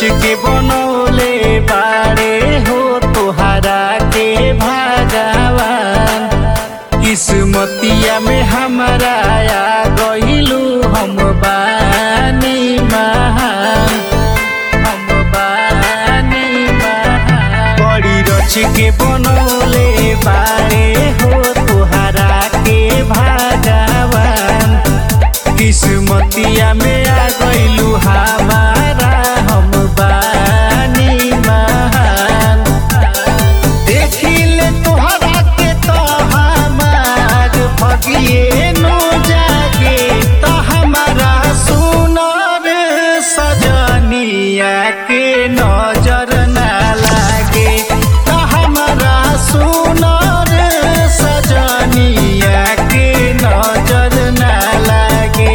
के बनौले बारे हो तोहरा के भागवान किस्मतिया में हमारा आ गइलू हम बानी महान हम बानी महान बड़ी रच के बनौले बारे हो तोहरा के भागवान किस्मतिया में आ गइलू हमारा हम बानी महान देखिले तोहरा के तो हमार भगिए नो जागे तो हमारा सुनर सजनिया के नजर ना लागे तो हमारा सुनर सजनिया के नजर ना लागे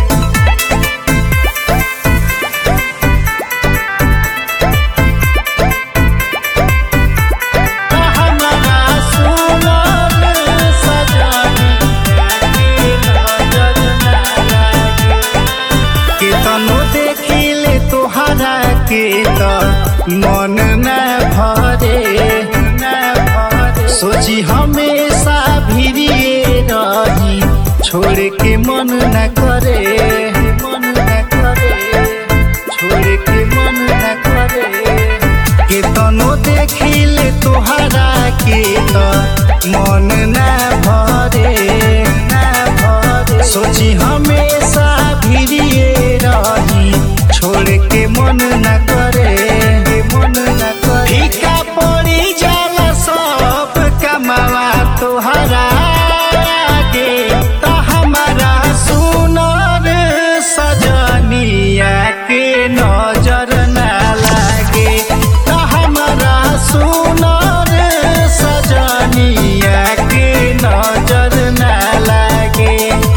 हमारा सुनर सजनिया के नजर ना लागे केतनो देखिले तोहरा के त मन न भरे न भरे सोची हमेशा भिड़िए रही छोड़ के मन न करे मन न करे छोड़ के मन न करे केतनो देखिले तोहरा के त मन न भरे न भरे सोची हमेशा भिड़िए रही छोड़ के मन न करे मन न करे फीका पड़ी जाला सब कमावा तोहरा आगे त हमारा सुनर सजनिया के नजर ना लागे त हमारा सुनर सजनिया के नजर ना लागे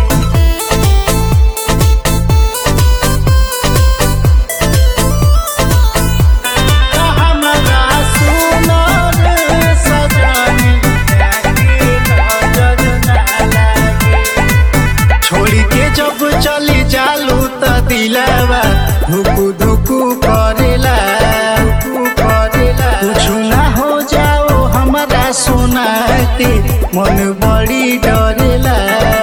हमारा सुनर सजनिया के नजर ना लागे छोड़ी के जब चली जालू त दिलावा धुकु धुकु करेला धुकु करेला कुछ ना हो जाओ हमारा सोना के मन बड़ी डरेला